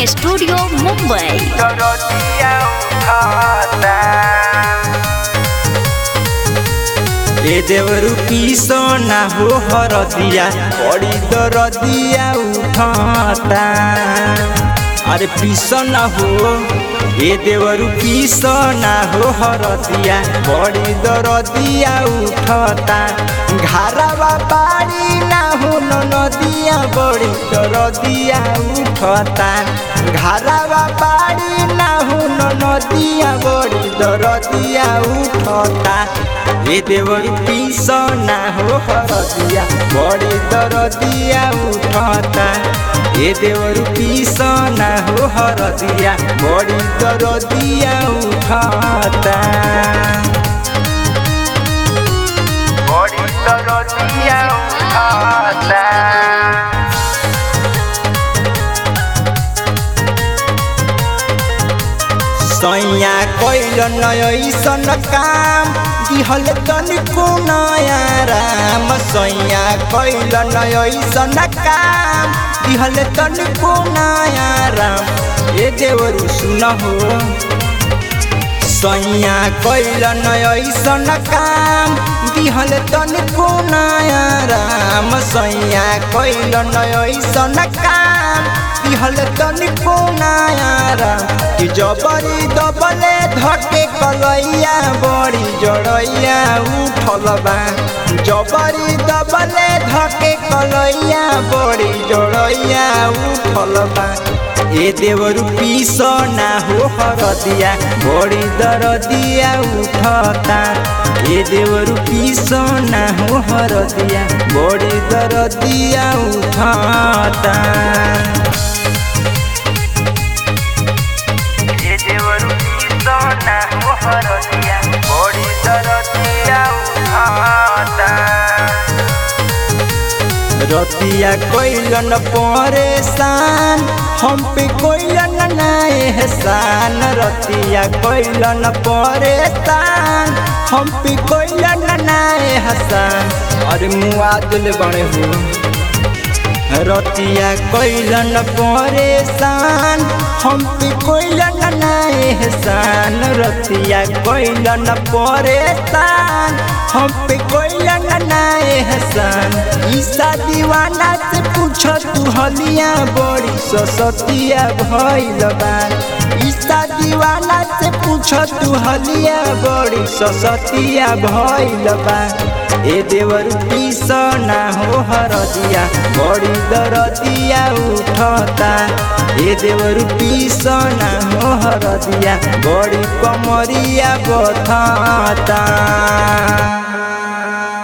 studio Mumbai दरदिया उठाता ए देवरु पीसो ना हो हरदिया बड़ी दरदिया उठाता अरे पीसो ना हो ए देवरु पीसो ना हो हरदिया बड़ी दरदिया उठता घारावा बाड़ी ना हो नदिया बड़ी दरदिया उठता घारावा बाड़ी ना हो नदिया बड़ी दरदिया उठता ए देवरी पीस ना हो हरदिया बड़ी दरदिया उठता ए देवरु पीस ना हो हरदिया बड़ी दरदिया उठता बड़ी दरदिया उठता सैया कैल नयसन काम दिहल तनिको नया राम सैया कैल नयसन काम दिहल तनिको नया राम ए देवरु सुन हो सैया कैल नयसन काम दिहल तनिको नया राम सैया कैल नयसन काम दिहल तनिको नया राम कि जबरी दबले धके कलैया बड़ी जड़ैया उठल बा जबरी दबले धके कलैया बड़ी जड़ैया उठल बा ए देवरु पीस ना हो हरदिया बड़ी दरदिया उठता ए देवरु पीस ना हो हरदिया बड़ी दरदिया उठता ए देवरु पीस ना हो हरदिया बड़ी दरदिया उठता रतिया कोइलन परेशान हम पे कोइलन ना एहसान रतिया कोइलन परेशान हम पे कोइलन ना एहसान अरे मुआ दिल बने हो रतिया कोइलन परेशान हम पे कोइलन ना एहसान रतिया कोइलन परेशान हम पे कोइलन ना एहसान ईसा दीवाना से पूछ तू हलिया बड़ी ससतिया भइल बा ईसा दीवाना से पूछ तू हलिया बड़ी ससतिया भइल बा ए देवर पीस ना हो हरदिया बड़ी दरदिया उठता ए देवर पीस ना हो हरदिया बड़ी कमरिया बथता